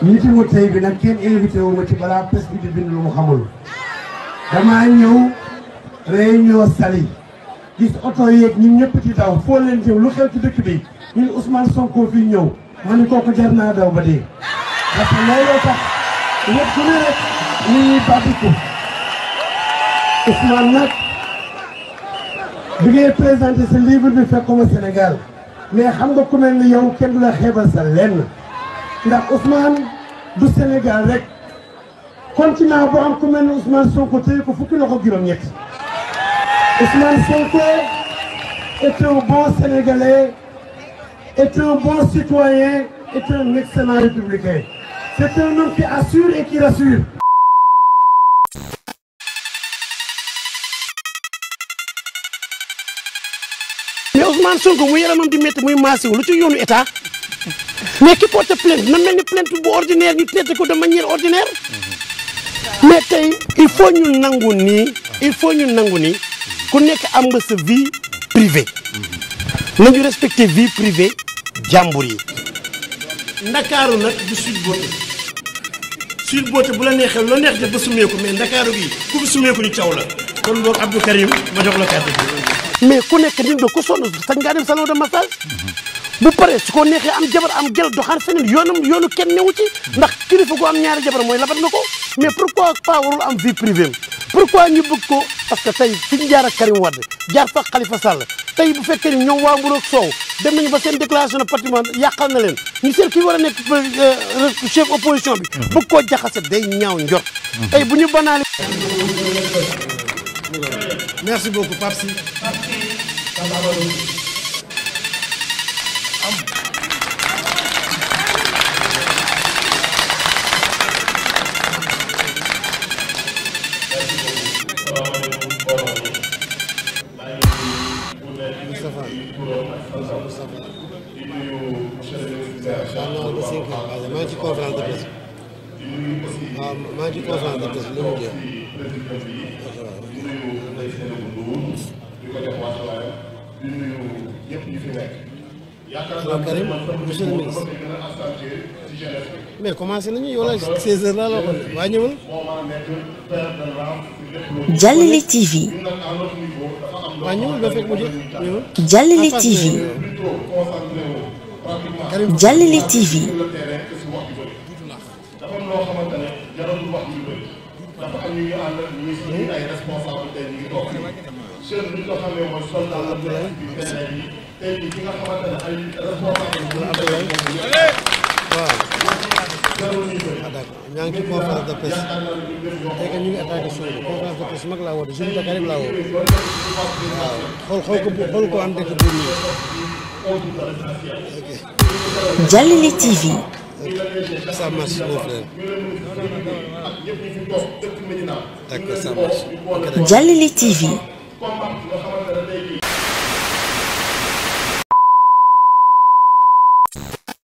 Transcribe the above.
meeting wu tey bi nag kenn invité wu ma ci balaa presse bi di bind lu mu xamul damaa ñëw réunion Saly gis oto yeeg ñun ñëpp ci daw foo leen jëm lu xew ci dëkk bi ñun Ousmane Sonko fii ñëw ma ni kooku jar naa daw ba dee parce que looloo tax ñëpp ku ne rek ñu ñuy bàttiku Ousmane nag bi ngay présenté sa livre bi fekkuma Sénégal mais xam nga ku mel ni yow kenn du la xeebal sa lenn ndax Ousmane du Sénégal rek continent bu am ku mel ni Ousmane Sonko téye ko fukki loxo juróom-ñett Ousmane Sonko est un bon Sénégalais est un bon citoyen est un excellent républicain c'est un homme qui assure et qui rassure mais Ousmane Sonko mu yaramam di métti muy maasiw lu ci yoonu état mais ki porte plainte na mel ni plainte bu ordinaire ñu traité ko de manière ordinaire mais tey il faut ñu nangu nii il faut ñu nangu nii ku nekk am nga sa vie privée nañu respecté vie privée jàmbur yi ndakaaru nag du Sweet Beauté Sweet Beauté bu la neexee loo neex def ba sumeeku mais ndakaaru gi ku fi sumeeku ñu caw la kon boog Abdou Karim ma jox la kàddu gi mais ku nekk nit nga ku sonn sañ ngaa dem salon de massage bu paree su ko neexee am jabar am gel doxaan feneen yoonam yoonu kenn newu ci ndax kilifa gu am ñaari jabar mooy labat na ko mais pourquoi pas warul am vie privée pourquoi ñu bëgg ko parce que tey fi ñu jaar ak Karim Wade jaar fa Khalifa Sall tey bu fekkee ni ñoom waa Mburoog Sow dem nañu ba seen déclaration de patrimoine yàqal na leen ñu seet kii war a nekk chef opposition bi bëgg koo jaxase day ñaaw njort tey bu ñu banaali merci beaucoup Pape Sy maa ngi ci conférence de presse waaw maa ngi ci conférence de presse li mu jeex waaw Karim monsieur le ministre mais commencé nañu yow la 16 heures laa la waxoon waa ñëwal Jallale TV waa ñëwal ba fekk mu jeex ñëwal Jallale TV Jallale TV ñaa ngi ci conférence de presse tey que ñu ngi attaqué Sonko conférence de presse mag laa woote jeune Dakar yëpp laa woo waaw xool xool ko xool ko am dëkk bu nii Jallale TV ça marche mon frère d'accord ça marche Jallale TV